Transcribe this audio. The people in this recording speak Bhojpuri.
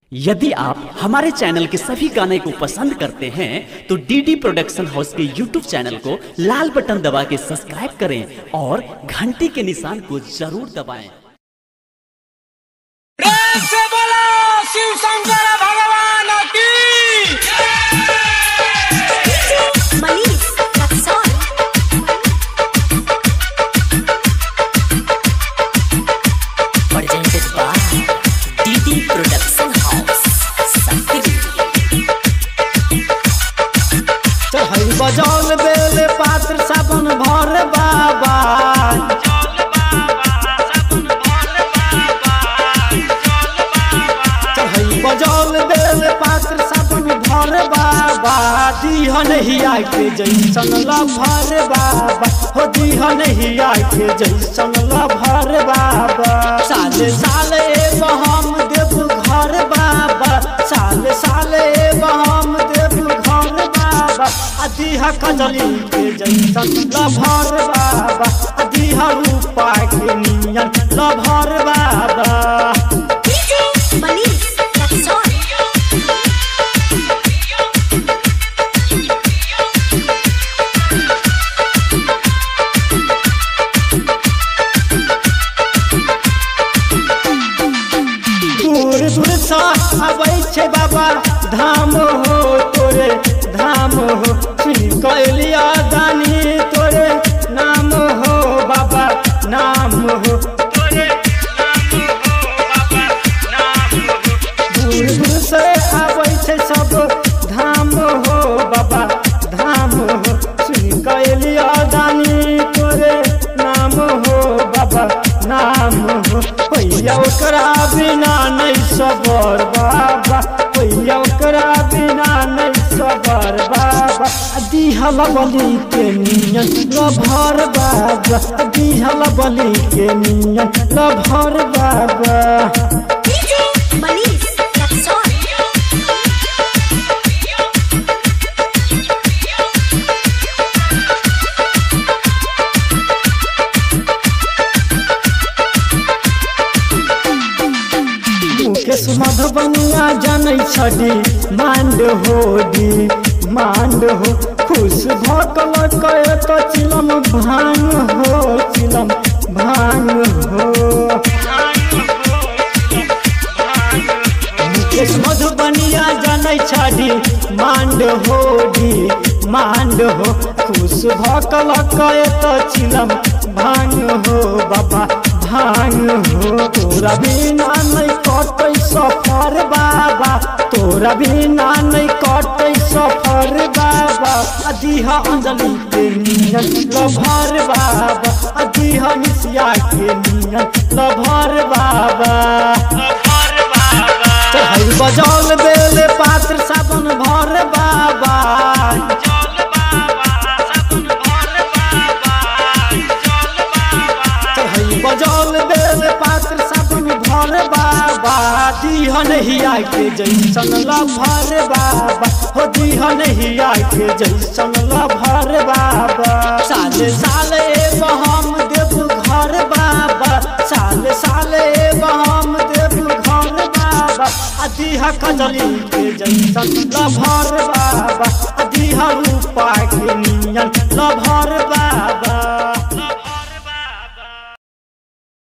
यदि आप हमारे चैनल के सभी गाने को पसंद करते हैं तो डीडी प्रोडक्शन हाउस के यूट्यूब चैनल को लाल बटन दबा के सब्सक्राइब करें और घंटी के निशान को जरूर दबाएं। प्रेम से बोलो शिव शंकर भगवान की Manis, Raxol. Presented by DD Production House. Sakti. चढ़ई बजौल बेल पात्र साबन भर बाबा चढ़ई बजौल बेल पात्र साबन भर बाबा दिहन हिया के जैसन लभर बाबा हो दिहन हिया के जैसन लभर बाबा साले साले हम देव घर बाबा साले साले हम देव घर बाबा अदिहा कजली के जैसन लभर बाबा अदिहा रूपा के नियन लभर बाबा Manis, Raxol. दूर दूर सा अबै छै बाबा धाम हो तोरे धाम हो सुन कैलिया दानी तोरे नाम हो बाबा नाम हो दूर दूर से आबै छै सब धाम हो बाबा धाम हो सुन कैलिया दानी तोरे नाम हो बाबा नाम हो होइया ओकरा बिना नहीं सबर बाबा होइया ओकरा बिना नहीं सबर बाबा दिहल बलि के नियन लभर बाबा दिहल बलि के नियन लभर बाबा Manis, Raxol. मुकेश मधुबनिया जनै छडी मांड होडी मांड हो खुश भकल कय तो चिलम भांग हो चिलम भांग हो मुकेश मधुबनिया जनै छडी मांड होडी मांड हो खुश भकल कय तो चिलम भांग हो बाबा भांग हो तोरा बिना नहीं कटै सफर बाबा तोरा बिना नहीं कटै सफर बाबा अदिहा अंजलि के नियन लभर बाबा अदिहा निसिया के नियन लभर बाबा चढ़ई बजौल बेल पात्र साबन भर बाबा चढ़ई बजौल बेल पात्र साबन भर बाबा दिहन हिया के जैसन लभर बाबा हो दिहन हिया के जैसन लभर बाबा साले साले हम देव घर बाबा साले साले हम देव घर बाबा अदिहा कजली के जैसन लभर बाबा अदिहा रूपा के नियन लभर बाबा